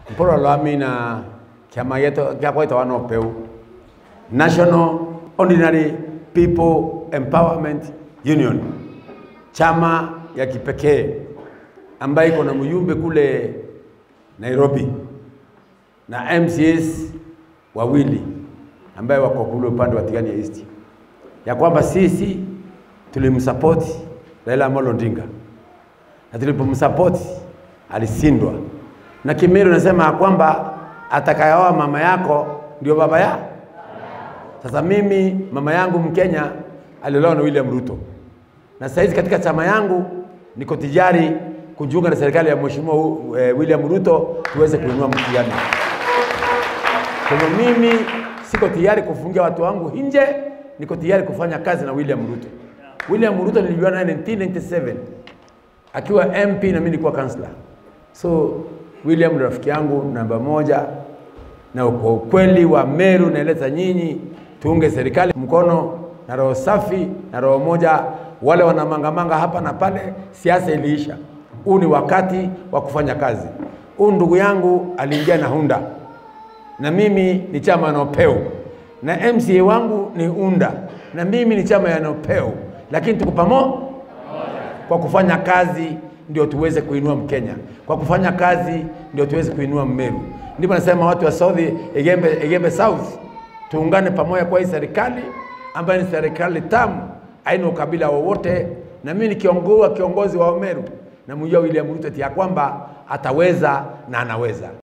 mporo lwami na kiama yetu giakwa gitagwa no peu National Ordinary People Empowerment Union, chama ya kipekee ambayo iko na mjumbe kule Nairobi na MCAs wawili ambaye wako kule upande wa Tigania East, ya kwamba sisi tulimsapoti Raila Amolo Odinga na tulipomsapoti alishindwa, na Kimeru nasema ya kwamba atakayeoa mama yako ndio baba ya. Sasa mimi mama yangu Mkenya aliolewa na William Ruto, na sasa hizi katika chama yangu niko tayari kujiunga na serikali ya Mheshimiwa eh, William Ruto tuweze kuinua mtihani. Kwa hivyo mimi siko tayari kufungia watu wangu nje, niko tayari kufanya kazi na William Ruto. William Ruto nilijuana naye 1997 akiwa MP na mimi nilikuwa kansla. So William ni rafiki yangu namba moja, na kwa ukweli wa Meru naeleza nyinyi, tuunge serikali mkono na roho safi na roho moja. Wale wanamangamanga hapa na pale, siasa iliisha. Huu ni wakati wa kufanya kazi. Huu ndugu yangu aliingia na Hunda na mimi ni chama ya Nopeu na MCA wangu ni Unda na mimi ni chama ya Nopeu, lakini tuko pamoja kwa kufanya kazi ndio tuweze kuinua Mkenya, kwa kufanya kazi ndio tuweze kuinua Mmeru. Ndipo nasema watu wa South Egembe, Egembe South tuungane pamoja kwa hii serikali ambayo ni serikali tamu, haina ukabila wowote, na mimi nikiongoza kiongozi wa Meru na mjua William Ruto ati ya kwamba ataweza na anaweza.